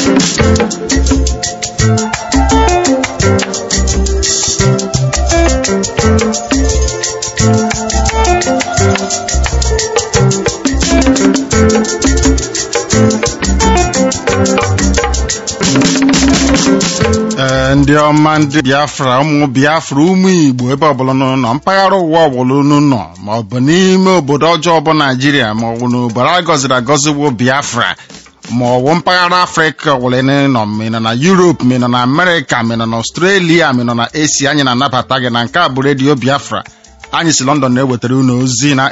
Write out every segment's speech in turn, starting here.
ee ndị ọma ndị biafra ụmụ biafra ụmụ igbo ebe ọbụla unu nọ mpaghara ụwa ọbụla unu nọ ma ọ bụ n'ime obodo ọjọọ bụ naijiria ma ọ bụ n'obodo a gọziri agọzi bụ biafra ma ọ bụ mpaghara afrịka ọbụla ị nọ ma ị nọ na yuropu ma ị nọ na amerịka ma ị nọ na ọstrelia ma ị nọ na esi anyị na-anabata gị na nke a bụ redio biafra anyị si london na-ewetara unu ozi na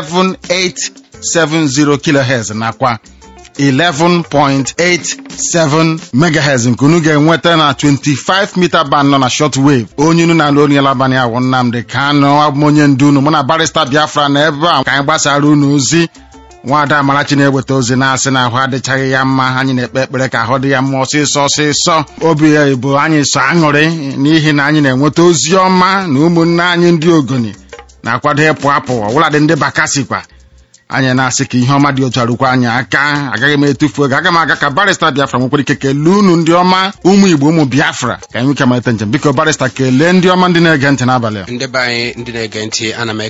11870 kilohertz nakwa 11.87 megahertz nke unu ga-enweta na 25 mita band nọ na shortwave onye unu na-alụ onye labanị awụ Nnamdị Kanụ abụ onye ndu unu mụ na barista Biafra na ebe a ka anyị gbasara unu ozi nwaada Amarachi na-eweta ozi na-asị na ahụ adịchaghị ya mma anyị na-ekpe ekpere ka ahụ dị ya mma ọsịsọ ọsịsọ obi ya bụ anyị so aṅụrị n'ihi na anyị na-enweta ozi ọma na ụmụnne anyị ndị ogoni na-akwado ịpụ apụ ọbụladị ndị bakasikwa anyị na-asị ka ihe ọma dị otu arụkwa anyị aka agaghị m etufu oge aga m aga ka barista biafra nwekwara ike kelee unu ndị ọma ụmụ igbo ụmụ biafra ka anyị nweke malite njem biko barista kelee ndị ọma ndị na-ege ntị n'abalị a ndị be anyị ndị na-ege ntị ana m